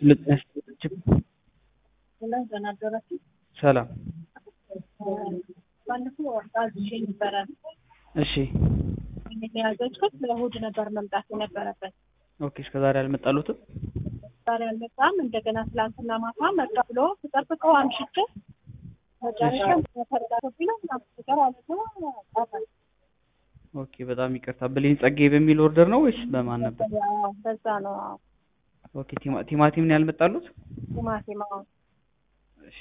ሰላም ባለፈው አዝዤ ነበረ። እሺ የያዘችው ለእሑድ ነበር መምጣት የነበረበት። ኦኬ እስከ ዛሬ አልመጣሉትም ዛሬ አልመጣም። እንደገና ትላንትና ማታ መጣ ብሎ ስጠብቀው አምሽቼ መጨረሻ ተረጋግጦ ምናምን ነገር አለ ጣፋ ኦኬ በጣም ይቅርታ ብሌን ጸጋዬ በሚል ኦርደር ነው ወይስ በማን ነበር በዛ ነው አዎ። ኦኬ ቲማ- ቲማቲም ነው ያልመጣሉት ቲማቲም አዎ እሺ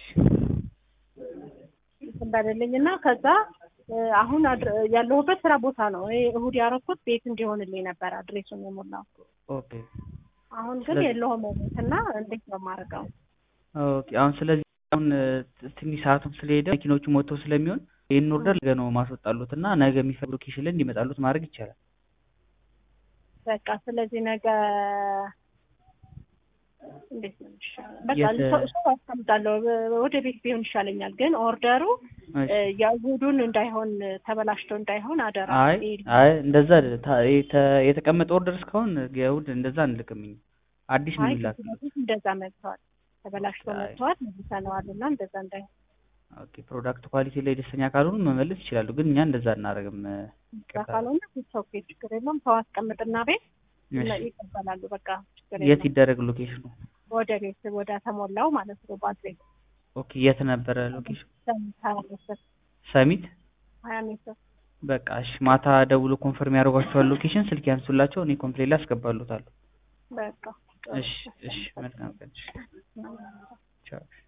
እንዳለልኝ እና ከዛ እ አሁን አድር- ያለሁበት ስራ ቦታ ነው። ይሄ እሑድ ያረኩት ቤት እንዲሆንልኝ ነበር አድሬሱን የሞላው። ኦኬ አሁን ግን ስለዚህ- የለውም ቤት እና እንዴት ነው የማደርገው? ኦኬ አሁን ስለዚህ አሁን እ ትንሽ ሰዓቱም ስለሄደ መኪኖቹ ሞተው ስለሚሆን ይህን ኦርደር ነገ ነው ማስወጣሉት እና ነገ የሚፈልጉ ሎኬሽን ላይ እንዲመጣሉት ማድረግ ይቻላል በቃ ስለዚህ ነገ እንዴት ነው የሚሻለው? በቃ የት- ሰው ሰው አስቀምጣለሁ ወደ ቤት ቢሆን ይሻለኛል። ግን ኦርደሩ እሺ እ የእሑዱን እንዳይሆን ተበላሽቶ እንዳይሆን አደራ። አይ ይሄ- አይ እንደዛ አይደለም። ታ- የተ- የተቀመጠ ኦርደር እስካሁን የእሑድ እንደዛ አንልክም እኛ አዲስ ነው አይ የሚላክ ከዚህ በፊት እንደዛ መጥተዋል፣ ተበላሽቶ አይ። መጥተዋል፣ መልሰነዋል እና እንደዛ እንዳይሆን ኦኬ ፕሮዳክት ኳሊቲ ላይ ደስተኛ ካልሆኑ መመለስ ይችላሉ ግን እኛ እንደዛ አናደርግም እ፣ ይቅርታ። ካልሆነ ሰው ችግር የለውም። ሰው አስቀምጥና ቤት እሺ ይቀበላሉ። በቃ ችግር የት የለውም። ይደረግ ሎኬሽኑ ወደ ቤት ወደ ተሞላው ማለት ነው። ባትሪ ኦኬ የት ነበረ ሎኬሽኑ ሀያ ሜትር ሰሚት ሀያ ሜትር በቃ እሺ ማታ ደውሎ ኮንፈርም ያደርጓቸዋል ሎኬሽን ስልክ ያንሱላቸው እኔ ኮምፕሌት ላይ አስገባሉታለሁ በቃ እሺ እሺ መልካም ቀን እሺ ቻው